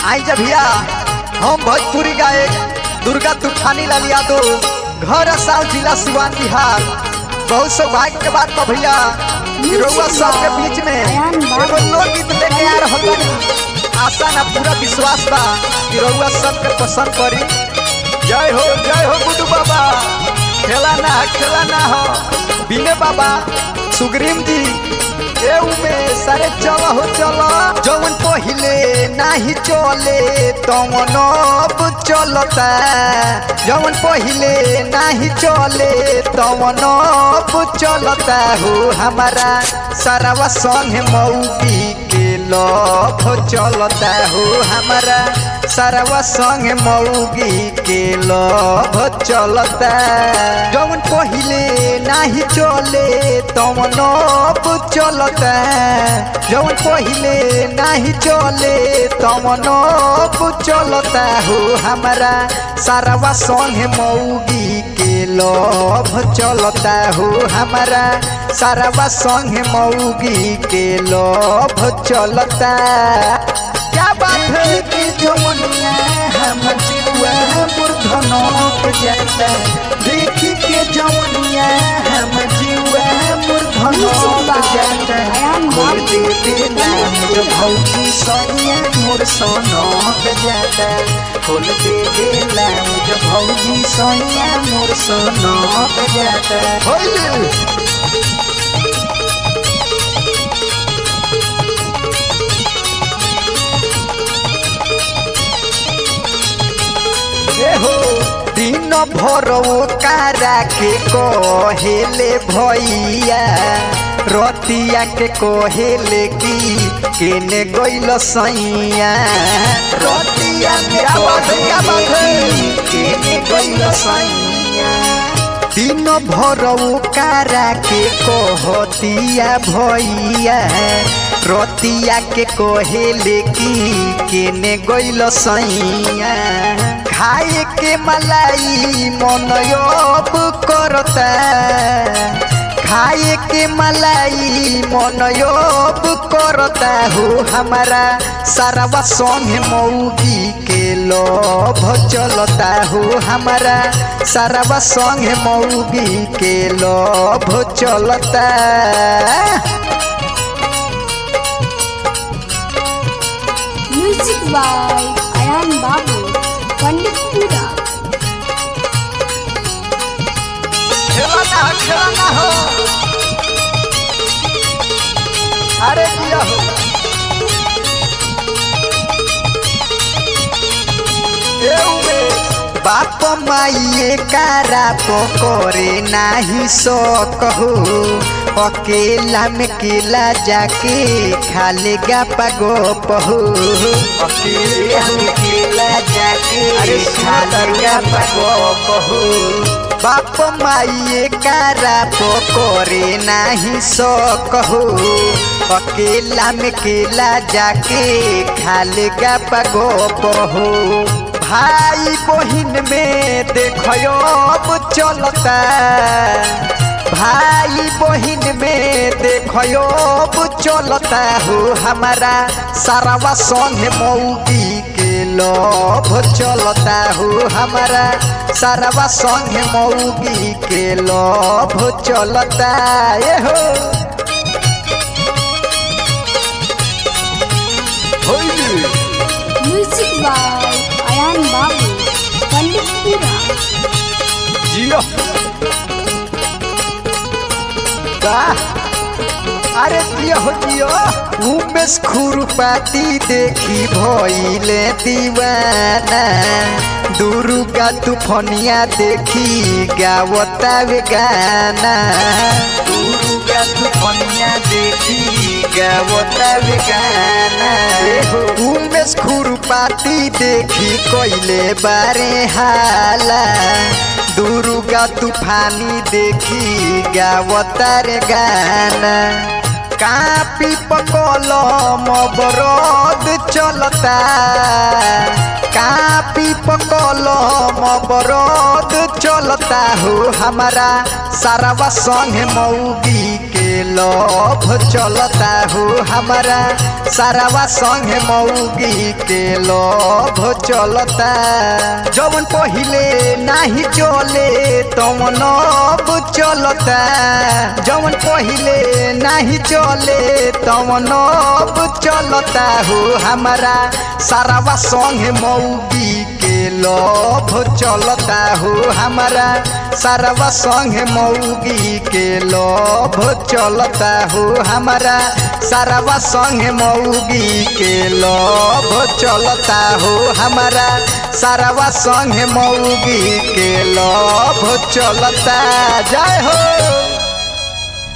आई जब भैया हम भोजपुरी गायक दुर्गा तूफानी लाल यादव घर साव जिला सिवान बिहार बहुत सौभाग्य के बात बा भैया कि रउआ सबके बीच में एगो लोकगीत लेके आ रहल बानी आशा ना पूरा विश्वास बा कि रउआ सबके पसंद पड़ी जय हो जय हो गुड्डू बाबा खेला ना खेला ना हो बिने बाबा सुग्रीम जी ए उमे सारे चल हो चल जवन पहिले नाही चले तवन अब चलता जवन पहिले नाही चले तवन अब चलता हो हमारा सारावा संग मौगी के लभ चलता हो हमारा सारावा संग मौगी के लभ चलता जवन पहिले नाही चले तवन अब चलता जवन पहिले नाही चले तवन अब चलता हो हमारा सारावा संग मौगी के लभ चलता हो हमारा सारावा संग मौगी के लभ चलता क्या बात है कि जवनिया हम जीवा मूर्धनोप जाता देखी के जवनिया हम जीवा मूर्धनोप जाता मोर देवे नाम जो भौजी सोनिया मोर सोनोप जाता खोल देवे नाम जो भौजी सोनिया मोर सोनोप जाता होइले हो दिन भर कारा के कहेले भैया रतिया के कहेले की केने गइल सैया रतिया के कहेले की केने गइल सैया दिन भर कारा के कहतिया भैया रतिया के कहेले की केने गइल सैया खाए के मलाई मन अब करता खाए के मलाई मन अब करता हो हमारा सारावा संग मौगी के लोभ चलता हो हमारा सारावा संग मौगी के लोभ चलता Music by Ayan Babu, Panditpura. खेलना खेलना हो अरे दिया हो एउमे बाप माइए कारा पकड़े नाही सकहो अकेला में केला जाके खाले गा पगोप हो अकेला में केला जाके अरे खाले गा पगोप हो बाप माइए कारा पकड़े नाही सकहो अकेला में केला जाके खाले गा पगोप हो भाई बहिन में देखो अब चलता भाई बहिन में देखो अब चलता हो हमारा सारावा संग मौगी के लोभ चलता हो हमारा सारावा संग मौगी के लोभ चलता ये हो होइले Music by Ayan Babu, Panditpura. जियो वाह अरे जियो हो जियो उमेश खुरपाती देखी भइले दीवाना दुर्गा तूफनिया देखी गावता वे गाना दुर्गा तूफनिया देखी गावता वे गाना उमेश खुरपाती देखी कोइले बारे हाला दुर्गा तूफानी देखी गावतार गाना कापी पकलम बरद चलता कापी पकलम बरद चलता हो हमारा सारावा संग मौगी के लोभ चलता हो हमारा सारावा संग मौगी के लोभ चलता जवन पहिले नाही चले तवन अब चलता जवन पहिले नाही चले तवन अब चलता हो हमारा सारावा संग मौगी के लोभ चलता हो हमारा सारावा संग मौगी के लोभ चलता हो हमारा सारावा संग मौगी के लोभ चलता हो हमारा सारावा संग मौगी के लोभ चलता जय हो